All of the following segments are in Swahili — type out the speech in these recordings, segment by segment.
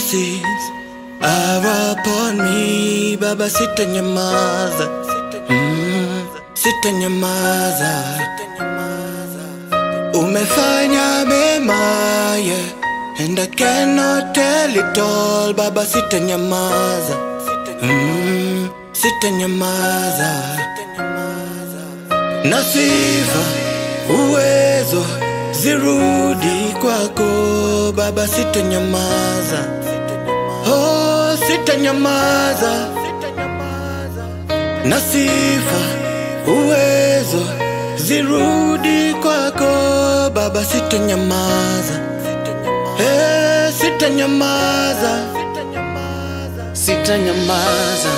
mercies are upon me, Baba sitanyamaza, mm, sitanyamaza. Umefanya mema, yeah, and I cannot tell it all, Baba sitanyamaza, mm, sitanyamaza. Na sifa uwezo zirudi kwako Baba, sitanyamaza, oh, sitanyamaza. Na sifa uwezo zirudi kwako Baba, sitanyamaza, eh, sitanyamaza. sitanyamaza,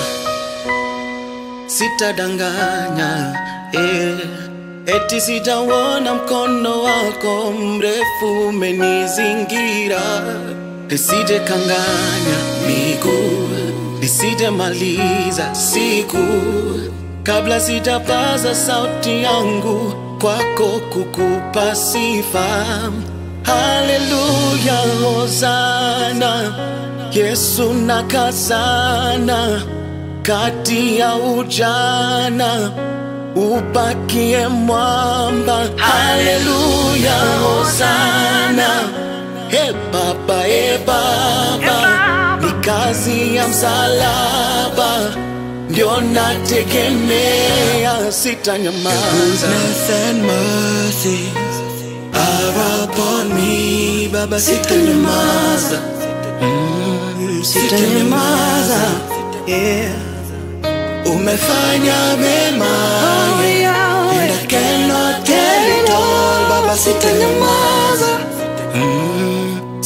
sitadanganya eh. Eti sitauona mkono wako mrefu umenizingira, nisije kanganya miguu, nisije maliza siku kabla sitapaza sauti yangu kwako kukupa sifa. Haleluya, hosana, Yesu nakazana kati ya ujana ubakie mwamba. Haleluya, hosana, e Baba, e Baba, ni kazi ya msalaba ndio nategemea, sitanyamaza. Goodness and mercies are upon me, Baba, sitanyamaza, mm, sitanyamaza. Yeah. Umefanya mema, Oh, yeah, Yahweh. and I cannot tell it all, Baba, sitanyamaza, mm,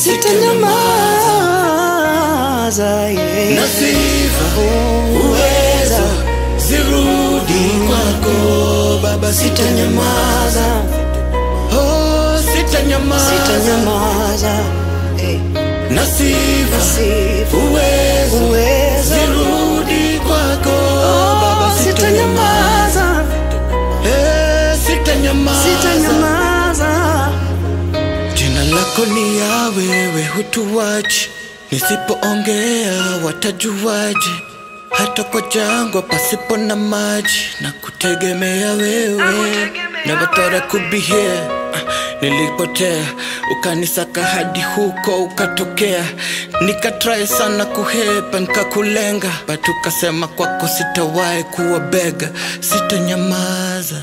Sitanyamaza, yeah. na sifa uwezo zirudi kwako Baba, sitanyamaza, oh, sitanyamaza, Sitanyamaza, eh. na sifa Sifa, uwezo uwezo. zirudi kwako Baba, sitanyamaza, Sitanyamaza, eh, sitanyamaza. sitanyamaza. Jina lako ni ya wewe, hutuwachi. Nisipoongea watajuaje? Hata kwa jangwa pasipo na maji, na kutegemea wewe. Never thought I could be here. Ah, Nilipotea ukanisaka hadi huko ukatokea, nikatrai sana kuhepa nikakulenga, but ukasema kwako sitawahi kuwa bega, sitanyamaza.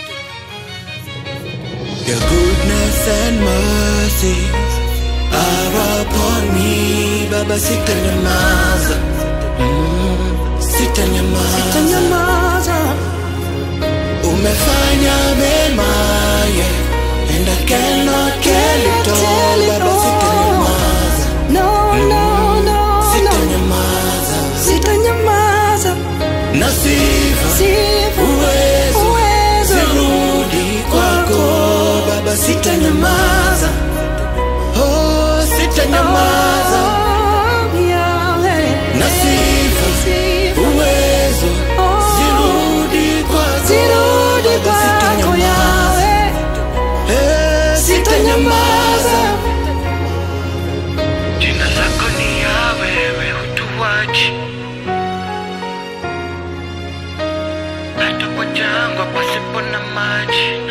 Your goodness and mercies are upon me, Baba, sitanyamaza, mm, sitanyamaza. Sitanyamaza, Umefanya mema, yeah, and I cannot tell it all, Baba, sitanyamaza, no, no, no, no. sitanyamaza. Sitanyamaza, Na sifa sifa, uwezo uwezo. zirudi kwako, Baba, sitanyamaza, oh, sitanyamaza. Oh, Yahweh. Na sifa Sifa, uwezo oh. zirudi kwako, Zirudi Baba, kwako, sitanyamaza, Yahweh. eh, sitanyamaza. Jina lako ni ya wewe, hutuwachi hata kwa jangwa pasipo na maji,